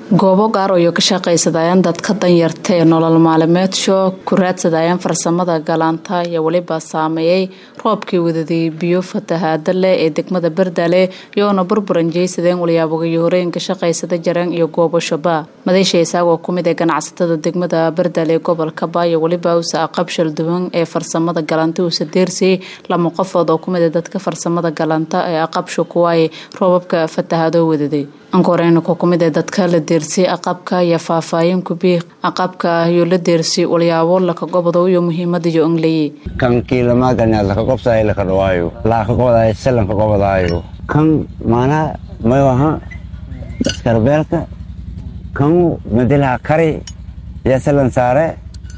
goobo gaar oo ka shaqaysadayaan dadka danyarta ee nolol maalimeedsho ku raadsadayaan farsamada galaanta iyo weliba saameeyey roobkii wadadii biyo fatahaada leh ee degmada bardale iyoona burburan jeysadeen walyaabogayo horeenka shaqaysada jareen iyo goobo shaba madaysha isaagoo kumid ee ganacsatada degmada bardale ee gobolka ba iyo weliba usa aqab shalduwan ee farsamada galanta usa deersay lama qofood oo kumid dadka farsamada galanta ee aqabsho kuwaaye roobabka fatahaado wadaday ankoreena ku kumid ee dadka la deersay aqabka iyo faahfaahin kubii aqabka iyo la deersay walyaabo laka gobodo iyo muhiimadiyo ongleye kan kiilamaaganaad laka qobsaay laka dhawaayo laaka qobodaayo salanka qobodaayo kan maanaa mayo aha iskarbeelka kanu madilaha kari iyo salan saare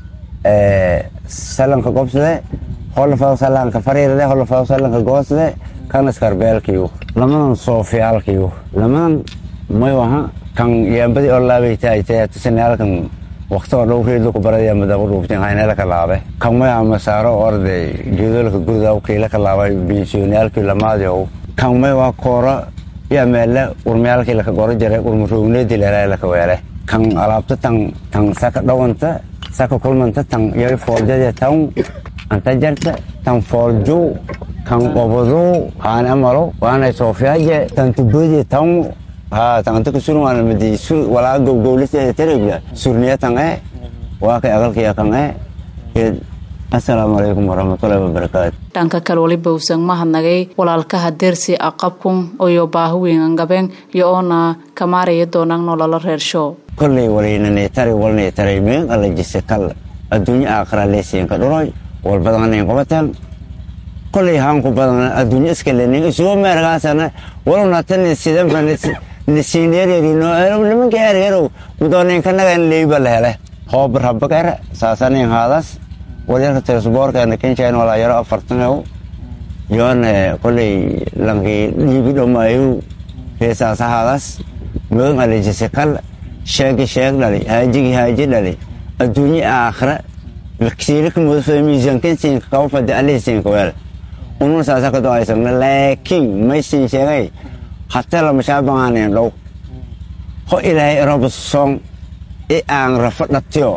salanka qobsade holafado salanka fariirade holafado salanka goosade kan iskarbeelkiyu lamadan soofiyaalkiyu lamadan mayo aha kan yaambadi oo laabaytaaytayaatusanaalkan waqtoo dhow reedlaku barada madaaqu dhuuftin haynelaka laabe kan maya masaaro orde geedolaka gurda kiilaka laabay biisooniyaalkii lamaadiow kan may waa kooro yaa meelle urmayaalkii laka goro jare urmaroogneedii leelaa laka weele kan alaabta tan tan saka dhawanta saka kulmanta tan yari fooljade tan anta jarta tan foolju kan qobodu haane amalo waanay soofiyaaje tan tubodi tan ha tanganta kusurun wana madi sur wala gowgowlisa terebla surniya tange waa kay agalkiya kange assalaamu calaykum waraxmatullahi wabarakaatu dhanka kale weliba uusan mahadnagay walaalkaha deersi aqabkun iyo baahi weyn angabeen iyo oona kamaaraya doonaan nololo reersho kolley walaynanetari walnetari meen alla jise kal adduunye aakhira leesiinka dhuroy walbadanayn qabatan kolley haanku badan adduunye iskalenin isugo meergaasana walunatani sidanfa nisiineererino nimanka ergerow mudooninkanagain leyba la hele hoob rabakere saasanin haadas walyarka teesboorkeena kenjain walaa yaro afartanew yoone kolley lankii dhiibi dhomayu heesaasa haadas megan alejise kal sheegi sheeg dhali haajigi haaji dhali adduunye aakhira siilika mudafa miisaankensiinka kaba fadi alihisiinka weel unun saasa ka doaysagna laakiin maysin sheegay hata lamashaabangaanen dhow ho ilaahay roba soong i aan rafa dhatiyo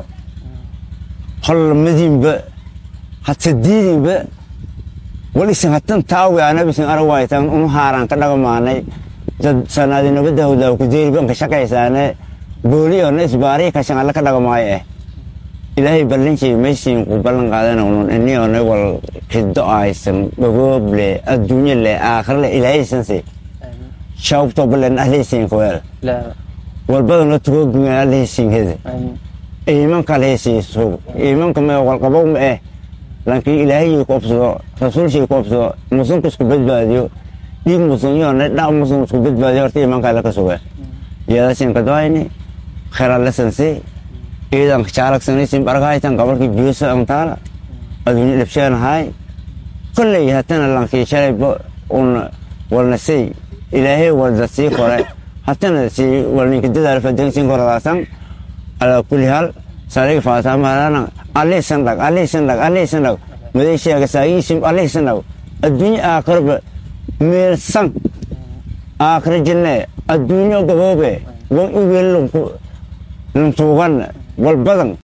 hollamadinba hata diidinba wal isin hatan taawi anabisin aragwaytan unu haaraan ka dhagamaanay dad sanaadinabadahawdaa ku deeribanka shaqaysaane booliyona isbaarii kashan alla ka dhagamaayo eh ilaahay ballanjay maysiin ku ballan qaadana unun iniona wal riddo aysan dhogooble adduunye le aakhirle ilaahaysanse shawbtobalen ahleysiinka weel walbadana tugoogungan ahleysiinhede iimanka alheysiisug iimanka ma walqabow ma eh lankii ilaahayii ku obsado rasuulshii ku obsado musunka isku badbaadiyo dhiig musun iyona dha musun isku badbaadiyo horta iimanka alle ka suge yadasinka doayni kheralesanse ciidanka jaalagsanaysin bargahaytan gabarkii biyosa antaala adduunye dhabsheenahay kolley hatana lankii shalay un walnasay ilaahay walda sii kore hatana sii walninka dadaal fadansin koradaasan alaa kulli hal saliga faatamarana alihisan dhag alihisan dhag alihisan dhag madeysheega saagiisim alihisan dhag adduunye aakhirba meelsan aakhira jinne adduunyo gaboobe wan iweel luntuugan walbadan